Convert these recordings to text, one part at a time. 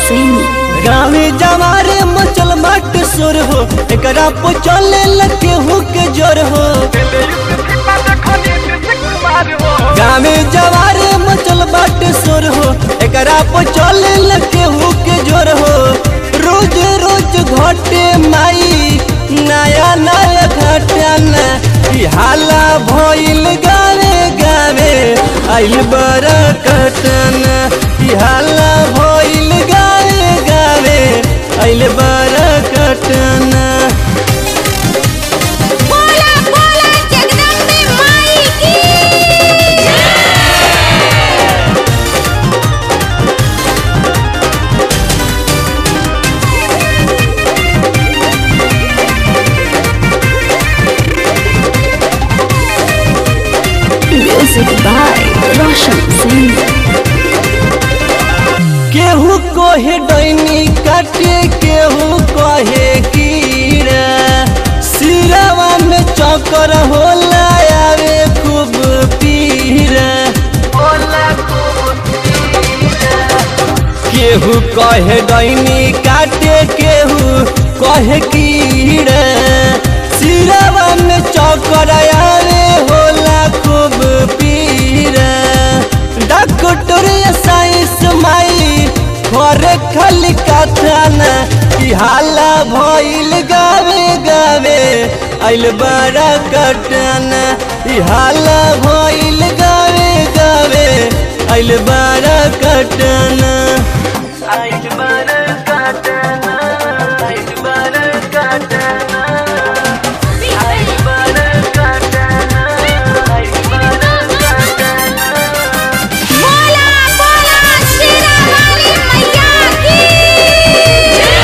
Singh. गाँवे जवारे मचल मट सुर हो एकरा पे चले लगे हो के जोर हो गाँवे जवारे मचल मट सुर हो एकरा पे चले लगे हो के जोर हो रोज रोज घटे माई नया नया घटना ई हाला भइल गावे गावे आइल बड़ा कटना ई हाला भइल गावे गावे आइल बड़ा कटना बोला बोला जगदम्बे माई की Music by Roshan Singh. केहू कोहे डैनी काटे केहू कहे कीड़ा सिरवा में चक्कर होला आवे खूब पीरा केहू कहे डैनी काटे केहू कहे कीड़ा सिरवा में चक्कर आवे होला खूब पीरा डॉक्टर साइंस माई घरे खाली कथाना कि हाला भइल गावे गावे आइल बड़ा कटना ई हाला भइल गावे गावे आइल बड़ा कटना आइल बड़ा कटना आइल बड़ा कटना आइल बड़ा कटना आइल बड़ा कटना बोला बोला शेरा वाली मैया की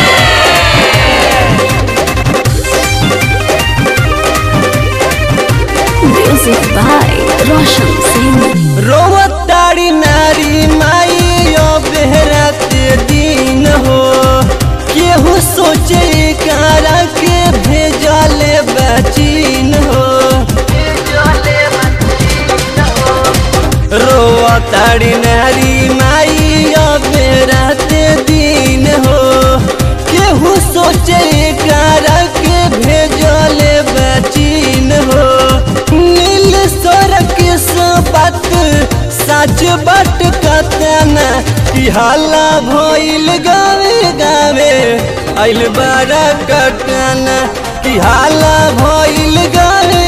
Music by Roshan Singh. रोवताड़ी नारी माई ओ बेहरत दिन हो केहू सोचे कारा के भेजले बचीन हो रोवताड़ी नारी माई ओ बेहरत दिन हो केहू सोचे कारा के भेजले बचीन हो नील सड़क बात सच बट कतना कि हाला भइल गावे गावे आइल बड़ा कटना कि हाला भइल गावे